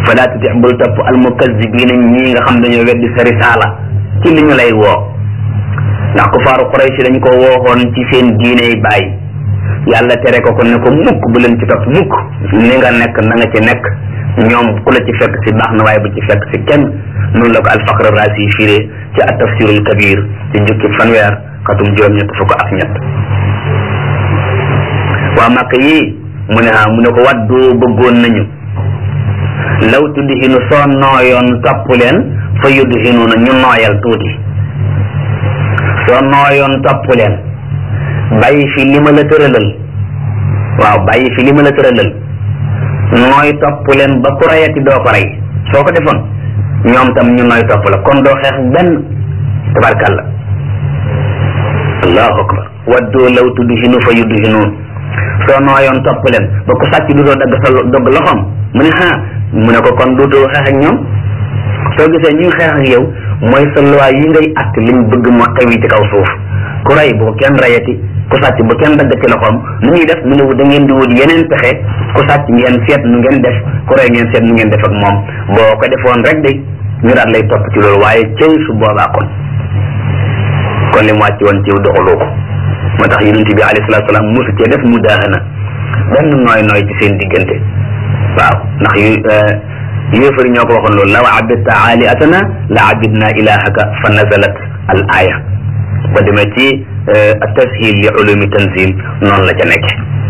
fala tuti bul topp almukazibina ñii nga xam dañoo weddi sa risaala ci li ñu lay woo ndax ku faaru Quraysh dañ ko wooxoon ci seen diiney baay yàlla tere ko ko ne ko mukk bu leen ci topp mukk ni nga nekk na nga ci nekk ñoom ku la ci fekk si baax na waaye bu ci fekk si kenn noonu la ko alfaqr raasi firee ci at tafsirul kabir ci jukki fanweer xatum juróom ñett fukk ak ñett waa màkk yi mu ne ah mu ne ko waddu bëggoon nañu law tudhinu soo nooyoon topp leen fa yudhinu na ñu nooyal tuuti soo nooyoon topp leen bàyyi fi li ma la tëralal waaw bàyyi fi li ma la tëralal nooy topp leen ba ku rayati doo ko rey soo ko defoon ñoom tam ñu nooy topp la kon doo xeex benn tabarkàlla allahu akbar waddu law tudhinu fa yudhinuun soo nooyoon topp leen ba ku sàcc du doo dagg sa dogg loxoom mu ne ah mu ne ko kon dootoo xeex ak ñoom soo gisee ñuy xeex ak yow mooy sa loi yi ngay att liñ bëgg mu xewi ci kaw suuf ku rey bu ko kenn rayati ku sàcc bu kenn dagg ci loxoom nu ñuy def mu ne da ngeen di wut yeneen pexe ku sàcc ngeen seet nu ngeen def ku rey ngeen seet nu ngeen def ak moom boo ko defoon rek de ñu daal lay topp ci loolu waaye cëy su boobaa kon kon li mu wàcc woon ci doxaloo ko moo tax yonent bi alayhi salaatu salaam mosu cee def mu daahana benn nooy nooy ci seen diggante waaw ndax yu yéefari ñoo ko waxoon loolu law abidta aaliatana la abidna ilahaka fa nazalat al aya ba demee ci tashil li ulumi tanzil noonu la ca nekk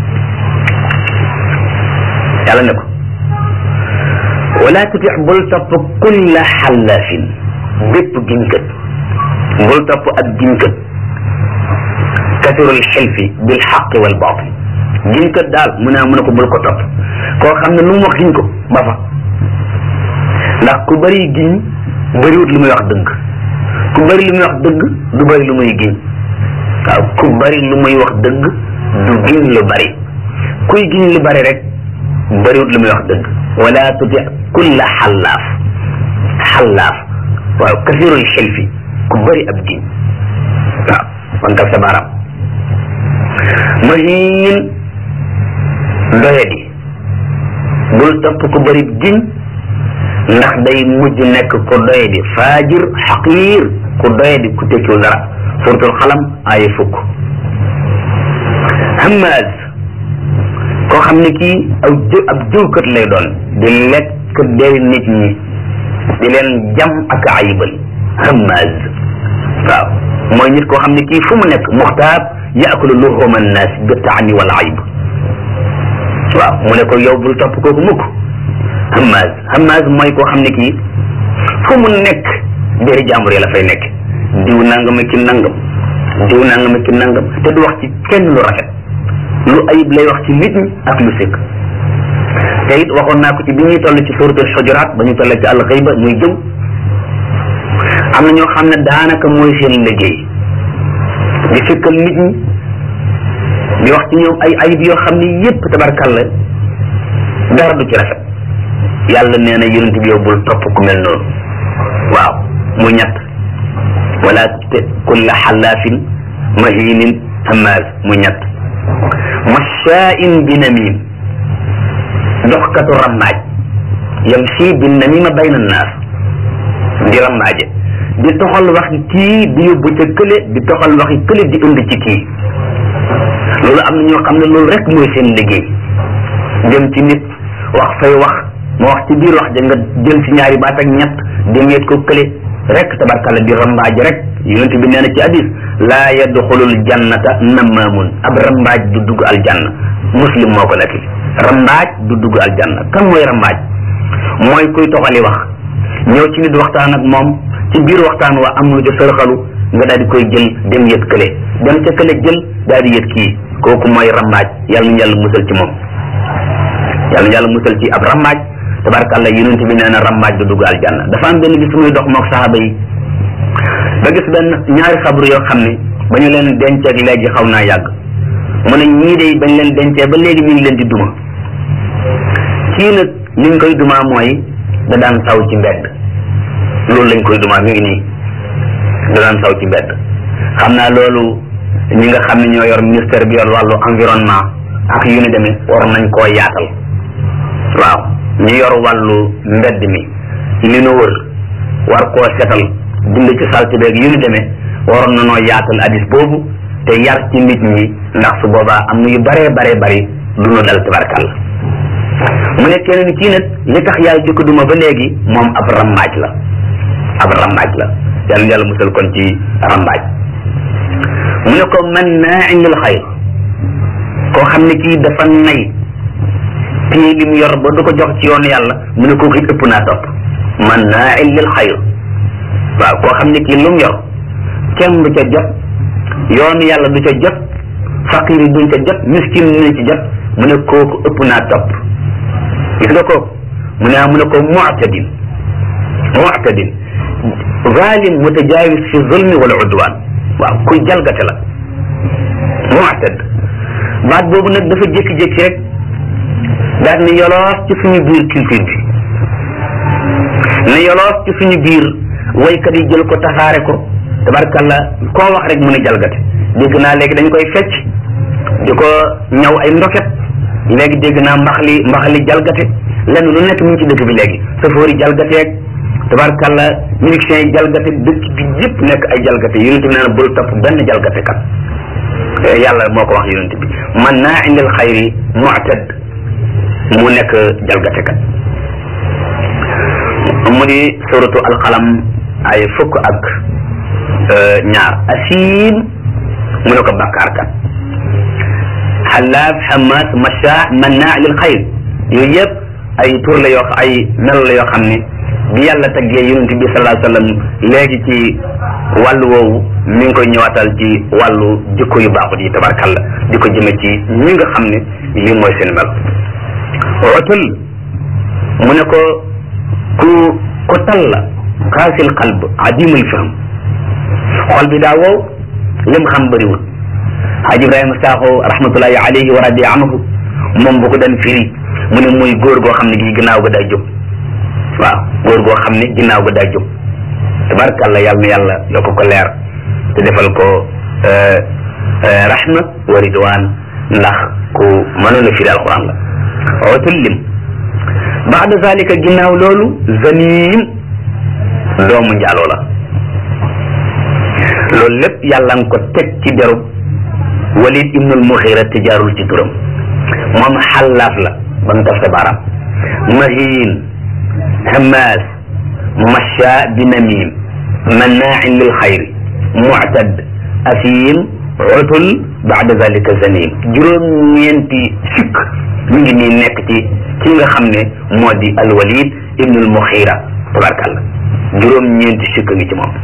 yàlla ne ko wala tutix bul topp kulla xallaafin bépp giñkat bul topp ab giñkat kasirul xilfi bil xaqi wal baatil giñkat daal mu ne mu ne ko bul ko topp koo xam ne lu mu wax giñ ko ba fa ndax ku bëri giñ bëriwut lu muy wax dëgg ku bëri lu muy wax dëgg du bëri lu muy giñ waaw ku bëri lu muy wax dëgg du giñ lu bëri kuy giñ lu bëri rek bëriwut lu muy wax dëgg wala tuti kulla xallaaf xallaaf waaw kasirul xilfi ku bëri ab giñ waaw wankal sa baaraam mahin doyadi bul topp ku bëri giñ ndax day mujj nekk ku doyadi faajir xaqiir ku doyadi ku tekkiwul dara suratul xalam ay fukk hamaz koo xam ne kii aw jë ab jëwkat lay doon di lekk deri nit ñi di leen jam ak ayibal hamaz waaw mooy nit koo xam ne kii fu mu nekk muxtaab yaakulu luhuma annaas bi taani wal ayib waaw mu ne ko yow bul topp kooku mukk hamaz hamaz mooy koo xam ne kii fu mu nekk deri jàmbur yi la fay nekk diw nangam ki nangam diw nangam ki nangam te du wax ci kenn lu rafet lu ayib lay wax ci nit ñi ak lu sëkk te it waxoon naa ko ci bi ñuy toll ci suratul xujuraat ba ñu toll ci alxayba muy jëw am na ñoo xam ne daanaka mooy seen liggéey di fikkal nit ñi di wax ci ñoom ay ayib yoo xam ne yépp tabarkalla dara du ci rafet yàlla nee na yonent bi yow bul topp ku mel noonu waaw muy ñett wala kulla xallaafin mahinin hamaz muy ñett mashaa'in bi namim doxkatu rammaaj yamshi bi namima bayna annaas di rammaaje di toxal waxi kii di yóbbu ca kële di toxal waxi kële di indi ci kii loolu am na ñoo xam ne loolu rek mooy seen liggéey dem ci nit wax fay wax ma wax ci biir wax ja nga jël ci ñaari baat ak ñett di ngeet ko kële rek tabarkalla di rambaaj rek yonent bi nee na ci hadis laa yadxulul jannata namaamun ab rambaaj du dugg aljanna muslim moo ko nekk rambaaj du dugg aljanna kan mooy rambaaj mooy kuy toxali wax ñëw ci nit waxtaan ak moom ci biir waxtaan wa am lu ca sërxalu nga daal di koy jël dem yët kële dem ca kële jël daal di yët kii kooku mooy rambaaj yàlla na yàlla musal ci moom yàlla na yàlla musal ci ab rambaaj tabarkalla yonent bi nee na rambaaj du dugg aljanna dafa am benn bis muy dox mook saxaaba yi ba gis benn ñaari xabru yoo xam ne ba ñu leen denceeg léegi xaw naa yàgg mu ne ñii de bañ leen dencee ba léegi ñu ngi leen di duma kii nag li ñu koy dumaa mooy da daan saw ci mbedd loolu lañ koy dumaa mi ngi nii da daan saw ci mbedd xam naa loolu ñi nga xam ne ñoo yor ministère bi yor wàllu environnement ak yu ni demee war nañ koo yaatal waaw ñu yor wàllu mbedd mi li nu wër war koo setal dind ci salte beeg yu ñu demee waroon na noo yaatal hadis boobu te yar ci nit ñi ndax su boobaa am na yu baree baree bari du nu dal tabarkalla mu ne keneen kii nag li tax yàlla di ko duma ba léegi moom ab rambaaj la ab rambaaj la yàlla yàlla musal kon ci rambaaj mu ne ko man naa indil xayr koo xam ne kii dafa nay téye li mu yor ba du ko jox ci yoonu yàlla mu ne kooku it ëpp naa topp man naa indil xayr waaw koo xam ne kii lu mu yor kenn du ca jot yoonu yàlla du ca jot faqir yi duñ ca jot miskin duñ ci jot mu ne kooku ëpp naa topp gis nga kooku mu ne mu ne ko mu'tadin mu'tadin zalim mutajaawis fi zulmi wal udwan waaw kuy jalgate la mu'tad baat boobu nag dafa jékki-jékki rek daal ne yoloos ci suñu biir culture bi ne yoloos ci suñu biir waykat yi jël ko tasaare ko tabarkalla koo wax rek mu ne jalgate dégg naa léegi dañ koy fecc di ko ñaw ay ndoket léegi dégg naa mbaxali mbaxali jalgate lenn lu nekk mu ngi ci dëkk bi léegi safoor yi jalgateeg tabarkalla musiciens yi jalgate dëkk bi yëpp nekk ay jalgate yonent bi nee na bul topp benn jalgate kat yàlla moo ko wax yonent bi man naa indil xayri mu'tad mu nekk jalgate kat mu di suratu alqalam ay fukk ak ñaar asiim mu ne ko bàkkaar kat xalaaf xamaas macha mannaa lil xayr yooyu yëpp ay tur la yoo ay melo la yoo xam ne bi yàlla taggee yonent bi sallallahu alayhi wa sallam léegi ci wàllu woowu mi ngi koy ñëwaatal ci wàllu jikko yu baaxut yi tabarkalla di ko jëme ci ñi nga xam ne lii mooy seen mel otul mu ne ko ku ku tal la xaasil qalb adimul fahm xol bi daa wow lim xam bëriwul Haji Ibrahima Sakho rahmatullahi alayhi wa radi anhu moom bu ko daan firi mu ne muy góor goo xam ne gi ginnaaw ga daa jóg waaw góor goo xam ne ginnaaw ga daa jóg tabarkalla yàlla na yàlla yokk ko leer te defal ko rahma wa ridwan ndax ku mënoon a firi alquran la ootul lim baada zalika ginnaaw loolu zanim doomu njaaloo la loolu lépp yàlla nga ko teg ci derub walid ibnul muxira te jaarul ci turam moom xallaaf la ba nga taf sa baaraam mahin hamaas masha bi namim mannaain lil xayri muctad asim utul baada zalika zanim juróom-ñeenti sikk mi ngi nii nekk ci ki nga xam ne moo di alwalid ibnul muxira tabarkalla juróom-ñeenti sikk ngi ci moom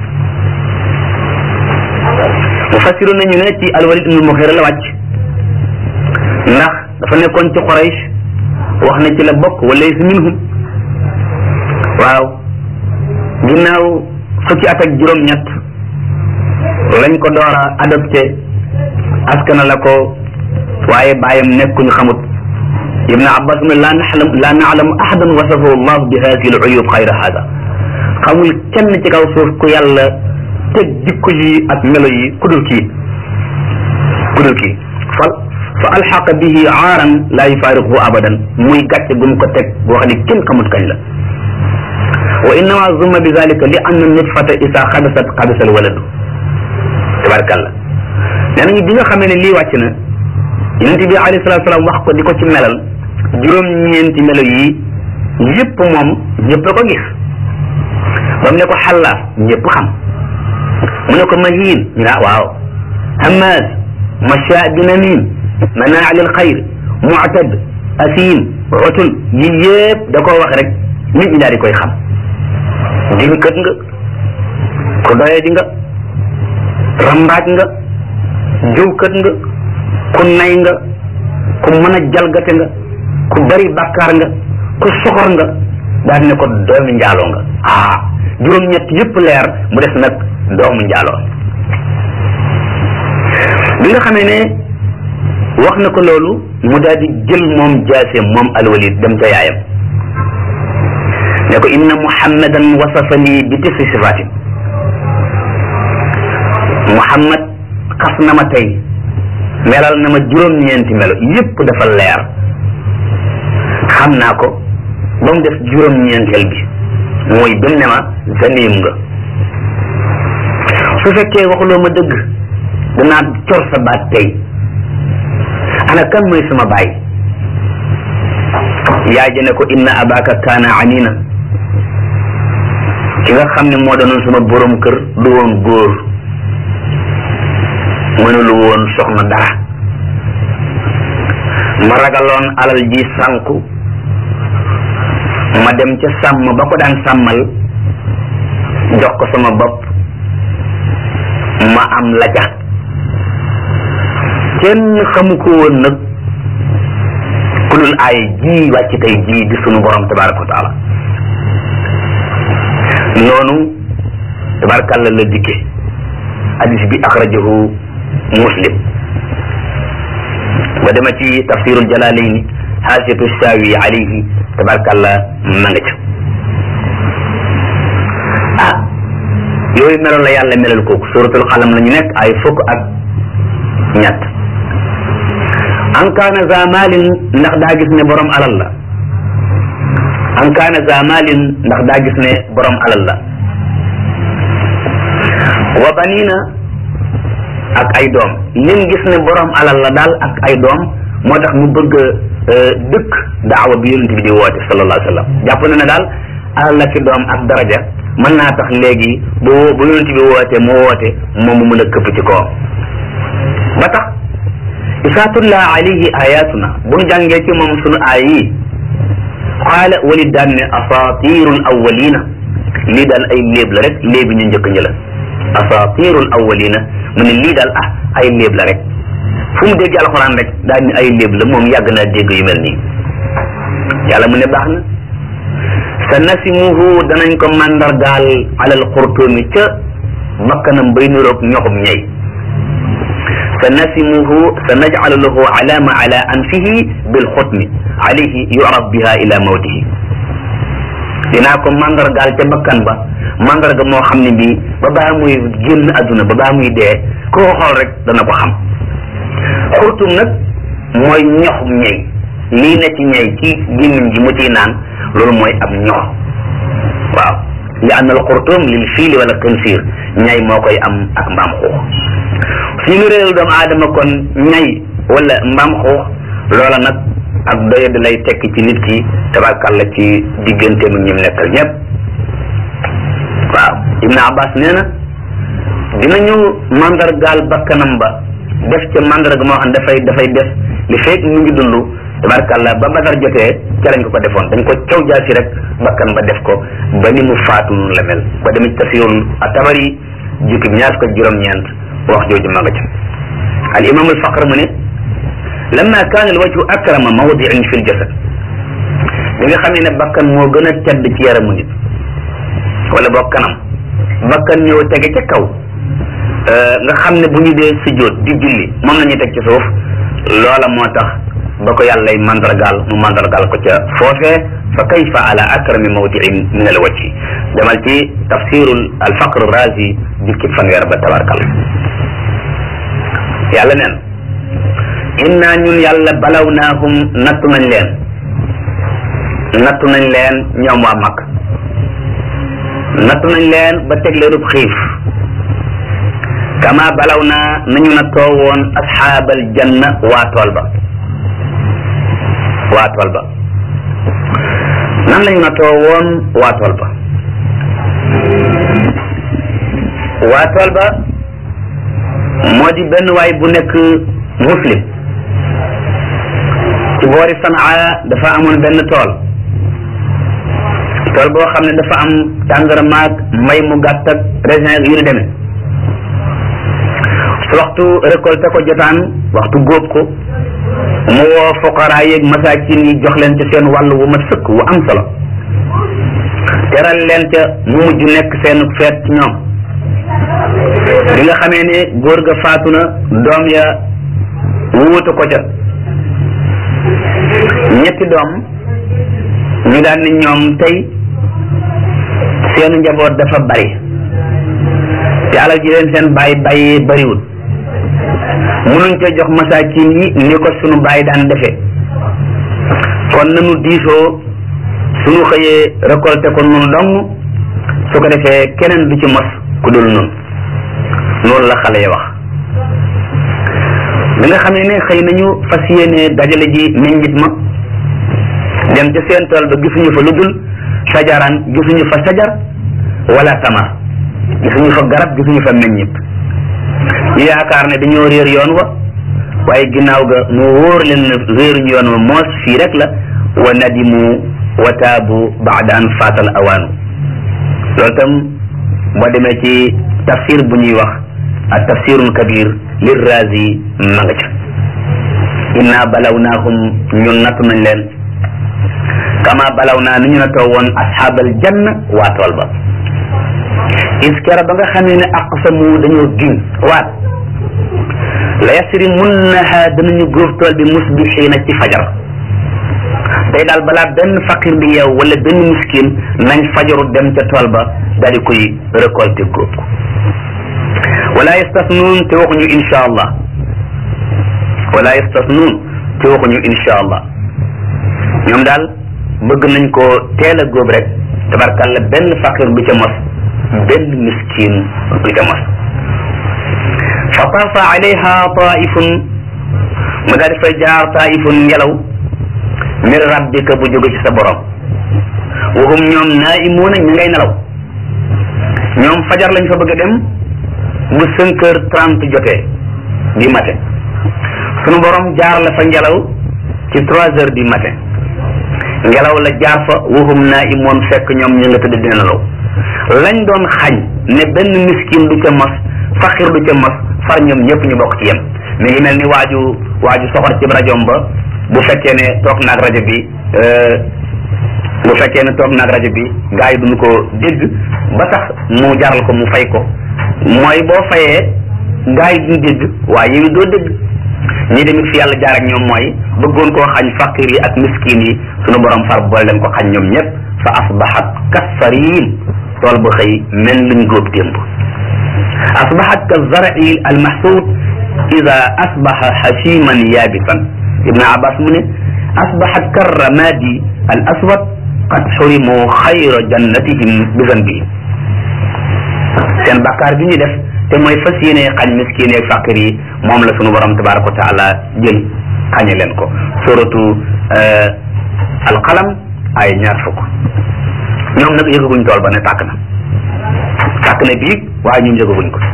mufassiru nañu ne ci alwalid ibnul muxira la wàcc ndax dafa nekkoon ci Quraysh wax na ci la bokk wa laysa minhum waaw ginnaaw fukki at ak juróom-ñett lañ ko door a adopté askana la ko waaye bàyyam nekkuñu xamut ibn abbas ne laa naxlam laa naalamu ahadan wasafahu allah bi hadihi al uyub xayra hada xamul kenn ci kaw suuf ku yàlla teg jikko yi ak melo yi ku dul kii ku dul kii fa fa alxaqa bihi aaran laa yufaariquhu abadan muy gàcce gum ko teg boo xam ne kenn xamut kañ la wa innama zumma bi zalika li anna nutfata isa xabasat xabasa al waladu tabarkalla nee nañu bi nga xamee ne lii wàcc na yonente bi alayhi salatu salaam wax ko di ko ci melal juróom-ñeenti melo yi yëpp moom ñëpp a ko gis ba mu ne ko xallaaf ñëpp xam mu ne ko mahin ñu ne waaw hamaz masha bi namim manaa lil xayr mu'tad asim utul yi yëpp da koo wax rek nit ñi daal di koy xam dinkët nga ku doye di nga rambaaj nga jëwkët nga ku nay nga ku mën a jalgate nga ku bari bàkkaar nga ku soxor nga daal ne ko doomi njaaloo nga ah juróom-ñett yëpp leer mu des nag doomu njaaloo bi nga xamee ne wax na ko loolu mu daal di jël moom jaaseem moom alwalid dem ca yaayam ne ko inna muhammadan wasafani bi tisi sifaatin muhammad xas na ma tey melal na ma juróom-ñeenti melo yëpp dafa leer xam naa ko ba mu def juróom-ñeenteel bi mooy bi mu ne ma zanim nga su fekkee waxuloo ma dëgg danaa cor sa baat tey ana kan mooy sama baay yaay ji ne ko inna abaka kaana anina ki nga xam ne moo doonoon sama borom kër du woon góor mënulu woon soxna dara ma ragaloon alal ji sànku ma dem ca sàmm ba ko daan sàmmal jox ko sama bopp ma am la ca kenn xamu ko woon nag ku dul ay ji wàcc tey ji di sunu borom tabaraka wa taala noonu tabarakàlla la dikke hadis bi axrajahu muslim ba dema ci tafsirul jalalaini xaasiyatu saawi alayhi tabarakàlla ma nga ca ah yooyu meloon la yàlla melal kooku suratul xalam la ñu nekk ay fukk ak ñett an kaana za malin ndax daa gis ne borom alal la an kaana za malin ndax daa gis ne borom alal la wa banina ak ay doom lim gis ne borom alal la daal ak ay doom moo tax mu bëgg dëkk daawa bi yonent bi di woote sallallahu alayhi wa sallam jàpp na ne daal alal la ki doom ak daraja mën naa tax léegi bu bu yonent bi woote mu woote moom mu mën a këpp ci kawam ba tax isaa tulla alayhi ayatuna bu ñu jàngee ci moom sunu aay yi qaala walid daan ne asatirul awalina lii daal ay léeb la rek léebi ñu njëkk ñi la asatirul awalina mu ne lii daal ah ay léeb la rek fu mu dégg alxuraan rek daal ni ay léeb la moom yàgg naa dégg yu mel nii yàlla mu ne baax na sa nasimuhu danañ ko mandargaal alal xurtoomi ca bakkanam bay niroog ñoxum ñey sa nasimuhu sa najcalu lahu alaama ala anfihi bil xutmi alayhi yuraf biha ila mawtihi dinaa ko mandargaal ca bakkan ba mandarga moo xam ne bii ba baa muy génn adduna ba baa muy dee ku ko xool rek dana ko xam xurtum nag mooy ñoxum ñey lii ne ci ñey ci gémmiñ gi mu ciy naan loolu mooy am ñox waaw li anna al xurtum lil fiili wala xinsiir ñay moo koy am ak mbaam xuux suñu réeru doomu aadama kon ñay wala mbaam xuux loola nag ak doye di lay tekk ci nit ki tabarkàlla ci digganteem ak ñim nekkal ñëpp waaw Ibn Abbas nee na dinañu mandargaal bakkanam ba def ca mandarga moo xam dafay dafay def li fekk mu ngi dund tabarkàlla ba badar jotee ca lañ ko ko defoon dañ ko caw jaasi rek bakkan ba def ko ba ni mu faatu noonu la mel ba demit tafsirul at-Tabari jukki bi ñaar ko juróom-ñeent wax jooju ma nga ca al imam al faqr mu ne lamma kaana al wajhu akrama mawdiin fi l jasad bi nga xamee ne bakkan moo gën a tedd ci yaramu nit wala boo kanam bakkan ñëw tege ca kaw nga xam ne bu ñu dee sujjóot di julli moom la ñuy teg ci suuf loola moo tax ba ko yàllay mandargaal mu mandargaal ko ca foofee fa kayfa ala akrami mawdiin min al wajhi demal ci tafsirul al faqr razi jukki fanweer ba tabarkal yàlla neen inna ñun yàlla balawnaahum nattu nañ leen nattu nañ leen ñoom waa mag nattu nañ leen ba teg leen xiif kama balaw naa nañu nattoo woon asxaabal janna waa tool ba waa tool ba nan lañu nattoo woon waa tool ba waa tool ba moo di benn waay bu nekk muslim ci boori Sanaa dafa amoon benn tool tool boo xam ne dafa am tàngara maag mbay mu gàtt ak raisin yu ni demee su waxtu récolte ko jotaan waxtu góob ko mu woo foqaraa yeeg masaakin yi jox leen ca seen wàll wu ma sëkk wu am solo teral leen ca mu mujj nekk seen feet ci ñoom bi nga xamee ne góor ga faatu na doom ya wuutu ko ca ñetti doom ñu daan ni ñoom tey seenu njaboot dafa bari te alal ji leen seen bàyyi bàyyee bariwul munuñ ca jox masaakin yi ni ko sunu bàyyi daan defee kon nanu diisoo suñu xëyee récolté ko noonu dong su ko defee keneen du ci mos ku dul noonu loolu la xale yi wax bi nga xam ne ne xëy nañu fas yéene dajale ji meññit ma dem ca seen tool ba gisuñu fa lu dul sajaraan gisuñu fa sajar wala tamar gisuñu fa garab gisuñu fa meññit ñu yaakaar ne dañoo réer yoon wa waaye ginnaaw ga mu wóor leen ne réeruñu yoon wa moos fii rek la wa nadimu wa taabu baada an faatal awaanu loolu tam boo demee ci tafsir bu ñuy wax ak tafsirun kabir lir razi ma nga ca inna balawnaahum ñun nattu nañ leen kama balaw naa ni ñu na taw woon asxaabal janna waa tool ba iskera ba nga xamee ne aqsamu dañoo giñ waat la yasrimunnaha danañu góob tool bi musbixiina ci fajar tey daal balaa benn faqir bi yeew wala benn miskin nañ fajaru dem ca tool ba daal di koy récolté góob ko wala yastasnuun te waxuñu insha allah wala yastasnuun te waxuñu insha allah ñoom daal bëgg nañ ko teel a góob rek tabarkalla benn faqir du ca mos benn miskin du ca mos fa taafa alayha taifun mu daal di fay jaar taifun ngelaw min rabbika bu jóge ci sa borom waxum ñoom naimuuna ñu ngay nelaw ñoom fajar lañ fa bëgg a dem bu cinq heures trente jotee du matin sunu borom jaar la fa ngelaw ci trois heures du matin ngelaw la jaar fa waxum naimoon fekk ñoom ñu nga tëdd dina nelaw lañ doon xañ ne benn miskin du ca mos faqir du ca mos far ñoom ñëpp ñu bokk ci yem mi ngi mel ni waaju waaju soxor ci rajoom ba bu fekkee ne toog naag rajo bi bu fekkee ne toog naag rajo bi gars yi duñu ko dégg ba tax mu jaral ko mu fay ko mooy boo fayee gars yi duñu dégg waaye yow doo dégg ñi demit fi yàlla jaar ak ñoom mooy bëggoon koo xañ faqir yi ak miskin yi sunu borom far boole leen ko xañ ñoom ñëpp fa asbaxat kasariin tool ba xëy mel luñ góob démb asbaxat ka zari al mahsuud ida asbaxa xasiman yaabisan ibn abbas mu ne asbaxat ka ramadi al aswad qad xurimu xayra jannatihim bi zanbihim seen bakkaar bi ñu def te mooy fas yéene xañ miskin yeeg faqir yi moom la sunu borom tabaraka wa taala jël xañe leen ko suratu alqalam ay ñaar fukk ñoom nag yëgaguñ tool ba ne tàkk na tàkk na biig waaye ñun yëgaguñ ko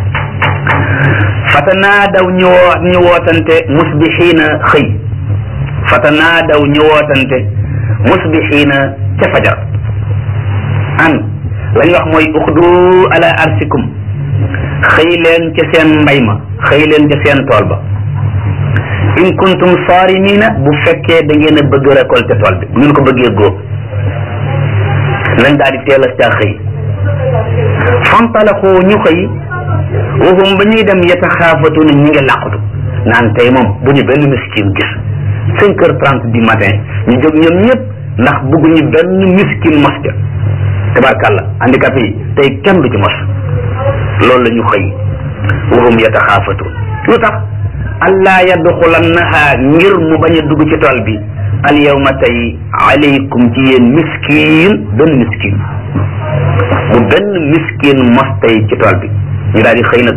fatanaadaw ñu woo ñu wootante musbixiina xëy fatanaadaw ñu wootante musbixiina ca fajar an la ñu wax mooy uxdu ala arsikum xëy leen ca seen mbay ma xëy leen ca seen tool ba in kuntum saarimiina bu fekkee da ngeen a bëgg récolter tool bi bu ngeen ko bëggee góob nañ daal di teel a caa xëy fantalaxoo ñu xëy waxum ba ñuy dem yataxaafatuuna ñi ngi làqatu naan tey moom bu ñu benn miskin gis cinq heures trente du matin ñu jóg ñoom ñëpp ndax bëgguñu benn miskin mos ca tabarkàlla handicapé yi tey kenn du ci mos loolu la ñu xëy waxum yataxaafatuun lu tax allaa yadxulannaha ngir mu bañ a dugg ci tool bi al yawma tey alaykum ci yéen miskin benn miskin bu benn miskin mos tey ci tool bi ñu daal di xëy nag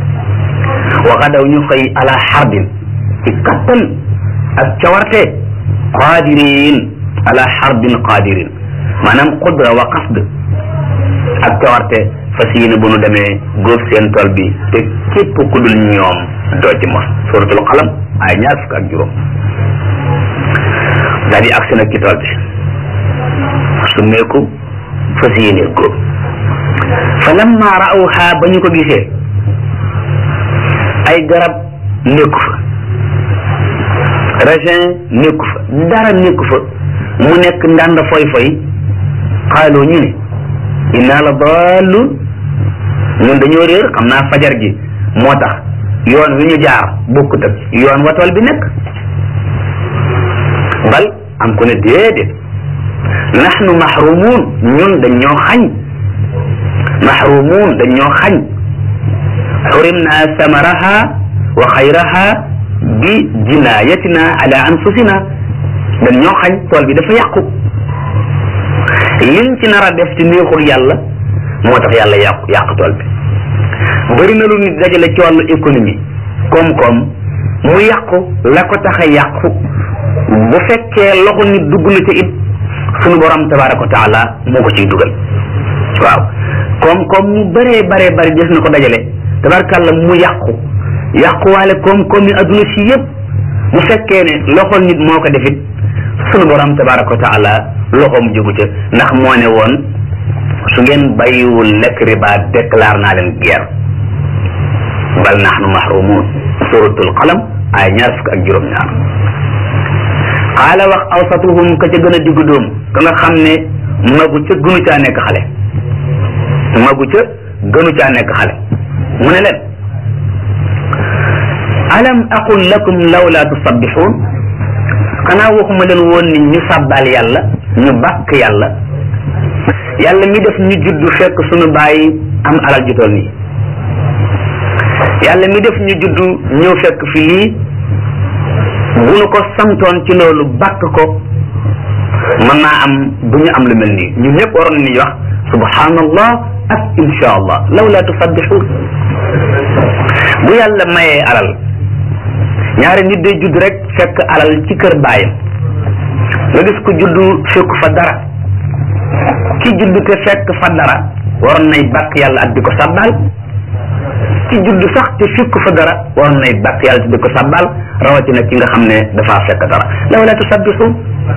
waxadaw ñu xëy ala xarbin ci kattan ak cawarte qaadirin ala xarbin qaadirin maanaam qudra wa qasd ak cawarte fas yéene bu nu demee góob seen tool bi te képp ku dul ñoom doo ci mos suratul qalam ay ñaar fukk ak juróom daal di agsi nag ci tool bi summeeku fas yéene góob fa lamma raawha ba ñu ko gisee ay garab nekku fa raisin nekku fa dara nekku fa mu nekk ndànd foy foy xaaloo ñu ne inna la dallun ñun dañoo réer xam naa fajar gi moo tax yoon wi ñu jaar bokkut ak yoon wa tool bi nekk bal am ku ne déedéet nahnu mahrumun ñun dañ ñoo xañ mahrumun dañ ñoo xañ xurimna samaraha wa xayraha bi jinayatina ala anfusina dañ ñoo xañ tool bi dafa yàqu liñ ci nar a def ci neexul yàlla moo tax yàlla yàqu yàq tool bi bëri na lu nit dajale ci wàllu économie koom-koom mu yàqu la ko tax a yàqu bu fekkee loxo nit dugg na ca it sunu borom tabaraka wa taala moo ko ciy dugal waaw koom-koom mu bëree baree bëri des na ko dajale tabarakàlla mu yàqu yàquwaale koom-koom yi adduna si yëpp bu fekkee ne loxo nit moo ko defit sunu borom tabaraka wa taala loxoom jógu ca ndax moo ne woon su ngeen bàyyiwul lekk riba déclare naa leen guerre bal nahnu mahrumun suratul qalam ay ñaar fukk ak juróom-ñaar xaala wax awsatuhum ka ca gën a diggu dóom ka nga xam ne magu ca gënu caa nekk xale magu ca gënu caa nekk xale mu ne leen alam aqul lakum lawla tusabbixuun xanaa waxuma leen woon ni ñu sàbbaal yàlla ñu bàkk yàlla yàlla mi def ñu judd fekk sunu bàyyi am alal ju toll nii yàlla mi def ñu judd ñëw fekk fi lii bu nu ko santoon ci loolu bàkk ko mën naa am du ñu am lu mel nii ñun ñëpp waroon nañu wax subhanallah ak insha allah lawla tusabbixuun bu yàlla mayee alal ñaari nit day judd rek fekk alal ci kër baayam nga gis ko judd fekk fa dara ki judd te fekk fa dara waroon nay bàkk yàlla ak di ko sàbbaal ki judd sax te fekk fa dara waroon nay bàkk yàlla te di ko sàbbaal rawatina ki nga xam ne dafaa fekk dara lawla tusabbixuun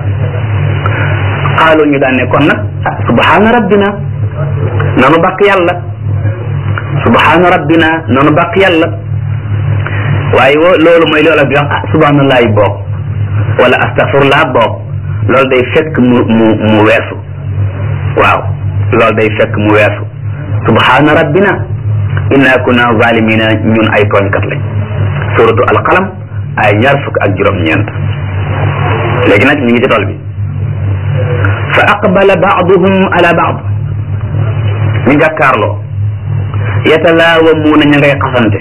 xaalu ñu daan ne kon nag ah subhaana rabbina nanu bàkk yàlla subhaana rabbina nanu bàkk yàlla waaye wo loolu mooy loola bi wax ah subhaanallahi boog wala astaghfirullah boog loolu day fekk mu mu mu weesu waaw loolu day fekk mu weesu subhaana rabbina inna kunna zalimina ñun ay tooñkat lañ suratu alqalam ay ñaar fukk ak juróom-ñeent léegi nag ñu ngi ci tool bi fa aqbala baaduhum ala baad ñu jàkkaarloo yatalaawamuuna ña ngay xasante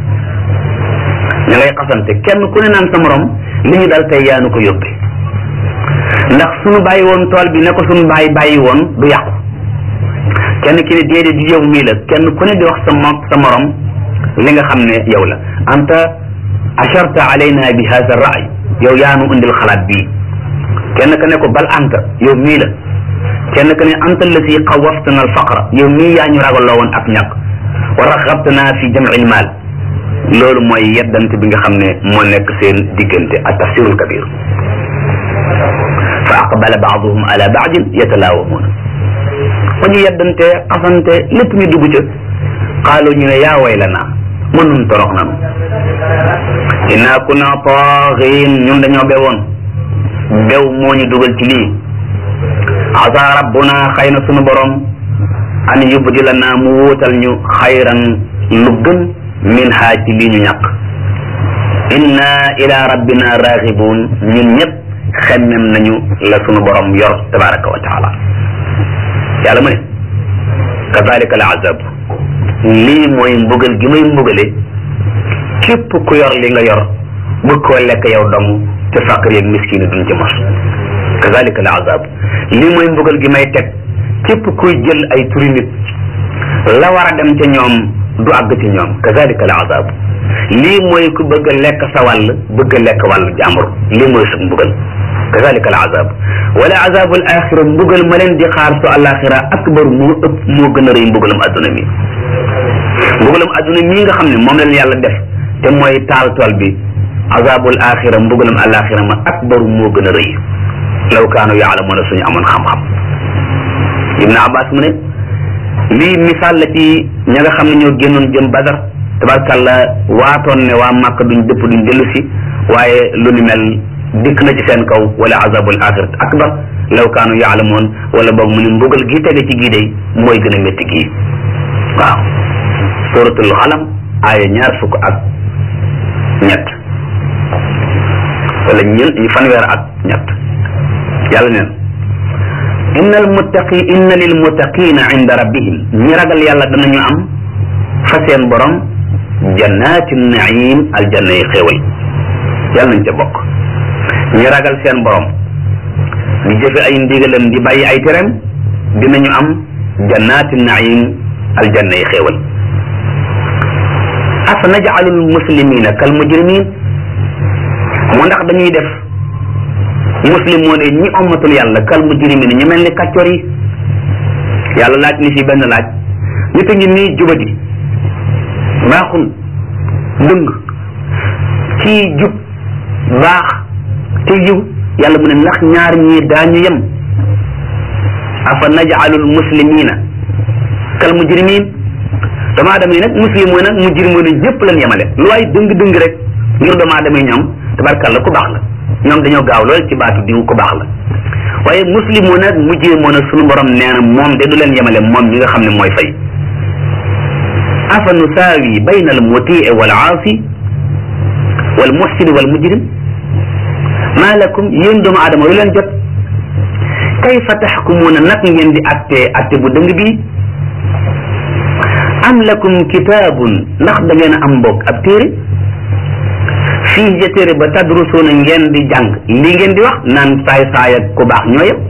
ña ngay xasante kenn ku ne naan sa morom li ñu dal tey yaanu ko yóbbe ndax suñu bàyyi woon tool bi ne ko suñu bàyyi bàyyi woon du yàqu kenn ki ne déedéet di yow mii la kenn ku ne di wax sa mo sa morom li nga xam ne yow la anta asharta alayna bi hada raay yow yaanu indil xalaat bii kenn ka ne ko bal anta yow mii la kenn ka ne anta allati xawaftana alfaqra yow mii yaa ñu ragalloo woon ak ñàkk wa raxabtana fi jamci lmaal loolu mooy yeddante bi nga xam ne moo nekk seen diggante ak tafsirul kabir fa aqbala baaduhum ala baadin yatalaawamuuna ba ñu yeddante xasante lépp ñu dugg ca qaalu ñu ne yaa waylana mën nun torox nanu inna kunna taaxiin ñun dañoo bewoon bew moo ñu dugal ci lii asa rabbuna xëy na sunu borom an yubdilana mu wuutal ñu xayran lu gën min haa ci lii ñu ñàkk inna ila rabbina raxibun ñun ñëpp xemmem nañu la sunu borom yor tabaraka wa taala yàlla mu ne kadalika al azab lii mooy mbugal gi may mbugale képp ku yor li nga yor bëgg koo lekk yow dong te faqir yeeg miskin yi duñ ci mos kadalika al azab lii mooy mbugal gi may teg képp kuy jël ay turi nit la war a dem ca ñoom du àgg ci ñoom kadalika al azab lii mooy ku bëgg a lekk sa wàll bëgg a lekk wàllu jàmbur lii mooy sa mbugal kadalika al azab wala azabul axira mbugal ma leen di xaar su alaxira akbar moo ëpp moo gën a rëy mbugalam adduna mi mbugalam adduna mii nga xam ne moom leen yàlla def te mooy taal tool bi azabul axira mbugalam alaxira ma akbar moo gën a rëy law kaanu yaalamuuna suñu amoon xam-xam ibn abbas mu ne lii misaal la ci ña nga xam ne ñoo génnoon jëm badar tabarkàlla waatoon ne waa màkk duñ dëpp duñ dellu si waaye lu ni mel dikk na ci seen kaw wala azabul axirat akbar law kaanu yaalamoon wala boog mu ne mbugal gi tege ci gii day mooy gën a métti gii waaw suratul xalam aaya ñaar fukk ak ñett wala ñen fanweer ak ñett yàlla neen inna al muttaqi inna lil muttaqina inda rabbihim ñi ragal yàlla danañu am fa seen borom jannaati naim aljanna yi xéewal yàlla nañ ca bokk ñi ragal seen borom di jëfe ay ndigalam di bàyyi ay tereem dinañu am jannaati naim aljanna yi xéewal afa naj'alul muslimina kal mujrimin mu ndax dañuy def muslimoon yi ñi ommatul yàlla kal mujrimin ñu mel ni kàccor yi yàlla laaj ni fi benn laaj nit a ngi nii jubadi baaxul dëng kii jub baax te yiw yàlla mu ne ndax ñaar ñii daañu yem afa naj'alul muslimina kal mujrimin doomu aadama yi nag muslimoon nag mujrimoon yëpp lañ yemale lu waay dëng dëng rek ngir doomu aadama yi ñoom tabarkalla ku baax la ñoom dañoo gaaw lool ci baatu diw ku baax la waaye muslimoon nag mujrimoon nag sunu borom nee na moom de du leen yemale moom ñi nga xam ne mooy fay afa nusaawi bayna al mutii wal aasi wal muhsin wal mujrim maa lakum yéen doomu aadama lu leen jot kayfa taxkumuuna nag ngeen di atte atte bu dëng bi am lakum kitaabun ndax da ngeen a am mbokk ab téere fii ja téere ba tadrusuuna ngeen di jàng li ngeen di wax naan saay saay ak ku baax ñoo yem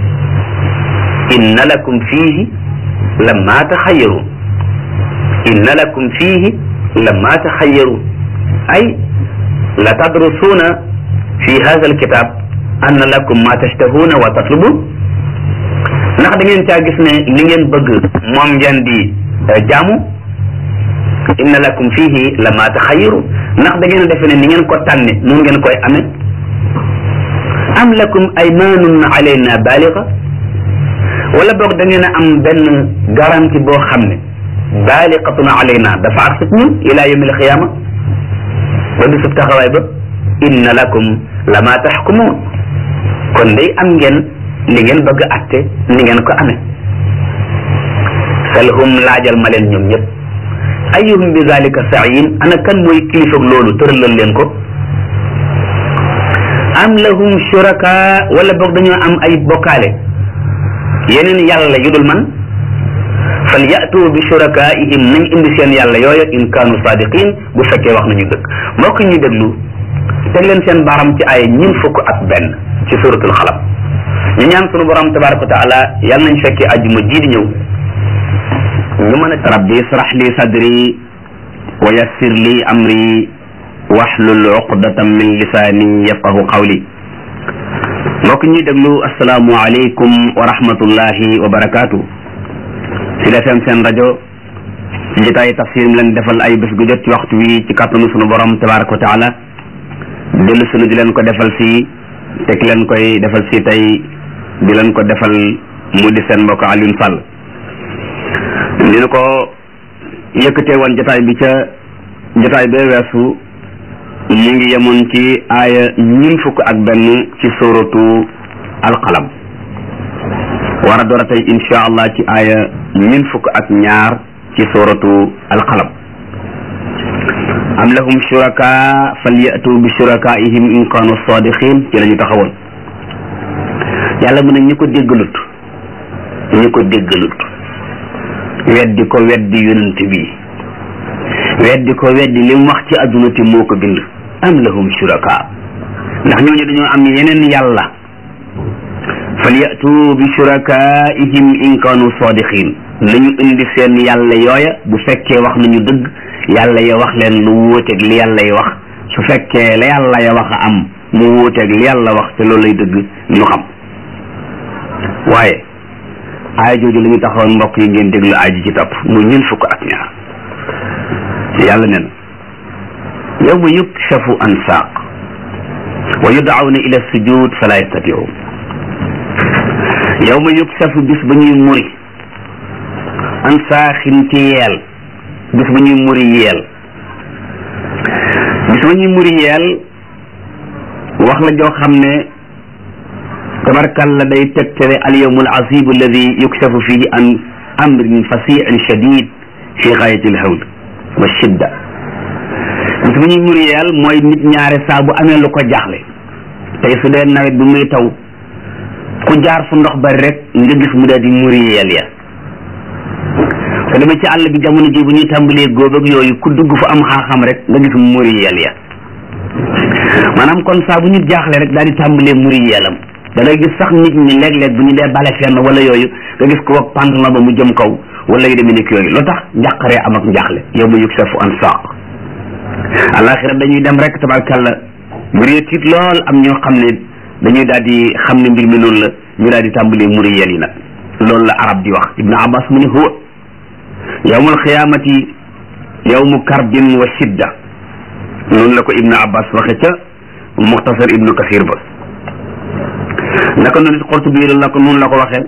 inna lakum fiihi lamma taxayyaruun inna lakum fiihi lamma taxayyaruun ay la tadrusuuna fi hada alkitab anna lakum ma tashtahuuna wa tatlubun ndax da ngeen caa gis ne li ngeen bëgg moom ngeen di jaamu inna lakum fihi la ma taxayiru ndax da ngeen defe ne ni ngeen ko tànne noonu ngeen koy amee am lakum aymanun alayna baliga wala boog da ngeen a am benn garantie boo xam ne baliqatun alayna dafa ak sut ñun ila yawmi alqiyama ba bisub taxawaay ba inna lakum la ma taxkumuun kon day am ngeen li ngeen bëgg atte ni ngeen ko amee salhum laajal ma leen ñoom ñëpp ayuhum bi zalika sa'in ana kan mooy kilifa loolu tëralal leen ko am lahum shuraka wala boog dañoo am ay bokkaale yeneen yàlla yu dul man fal yatu bi shurakaihim nañ indi seen yàlla yooyu in kaanu sadiqin bu fekkee wax nañu dëgg mbokk ñu déglu teg leen seen baaram ci ay ñin fukk ak benn ci suratul xalam ñu ñaan sunu borom tabaraka wa taala yàlla nañ fekkee ajjuma jii di ñëw ñu mën a rabbi israh li sadri wa yassir li amri wahlul uqdatan min lisaani yafqahu qawli mbokk ñuy déglu asalaamu aleykum wa rahmatullahi wa barakaatu si defem seen rajo ci jotaay tafsir mi leen defal ay bés gu jot ci waxtu wi ci kàttanu sunu borom tabaraka wa taala dellu sunu di leen ko defal si teg leen koy defal si tey di leen ko defal mu di seen mbokk Alioune Sall dina ko yëkkatee woon jotaay bi ca jotaay bee weesu ñu ngi yemoon ci aaya ñun fukk ak benn ci sóoratu alqalam war a door a tey insha allah ci aaya ñun fukk ak ñaar ci sóoratu alqalam am lahum shuraka falyatu bi shurakaihim in kanu sadiqin ci la ñu taxawoon yàlla mu ne ñi ko déggalut ñi ko déggalut weddi ko weddi yonent bi weddi ko weddi li mu wax ci adduna te moo ko bind am lahum shuraka ndax ñooñu dañoo am yeneen yàlla falyatu bi shurakaihim in kanu sadiqin nañu indi seen yàlla yooya bu fekkee wax nañu dëgg yàlla ya wax leen lu wuuteeg li yàlla ya wax su fekkee la yàlla ya wax a am mu wuuteeg li yàlla wax te loolu lay dëgg ñu xam waaye aaya jooju la ñu taxawoon mbokk yi ngeen déglu aaya ji ci topp mu ñun fukk ak ñaar yàlla nee na yawma yukshafu an saaq wa yud'awna ila sujud fala yastati'un yawma yukshafu bis ba ñuy muri an saaxin ci yeel bis ba ñuy muri yeel bis ba ñuy muri yeel wax la joo xam ne tabarkalla day tegtale al yawmul asib alladi yukshafu fihi an amrin fasiin shadid fi gaayati alhawl wa shidda bis bu ñuy muri yeel mooy nit ñaare saa bu amee lu ko jaaxle tey su dee nawet bi muy taw ku jaar fu ndox bari rek nga gis mu daal di muri yeel ya te dama ci àll bi jamono ji bu ñuy tàmbalee góob ak yooyu ku dugg fu am xaaxam rek nga gis mu muri yeel ya maanaam kon saa bu ñu jaaxle rek daal di tàmbalee muri yeelam da ngay gis sax nit ñi léeg-léeg bu ñu dee bale fenn wala yooyu nga gis ko wag pantalon ba mu jëm kaw wala yu demee nekk yooyu lu tax njàqaree am ak njaaxle yow ma yëg safu an saaq alaxira dañuy dem rek tabarkàlla mbir yi tiit lool am ñoo xam ne dañuy daal di xam ne mbir mi noonu la ñu daal di tàmbalee muri yel yi nag loolu la arab di wax ibnu abbas mu ne huwa yawmul xiyaamati yawmu karbin wa shidda noonu la ko ibnu abbas waxe ca muxtasar ibnu kasir ba naka noonu Qurtubi la ko noonu la ko waxee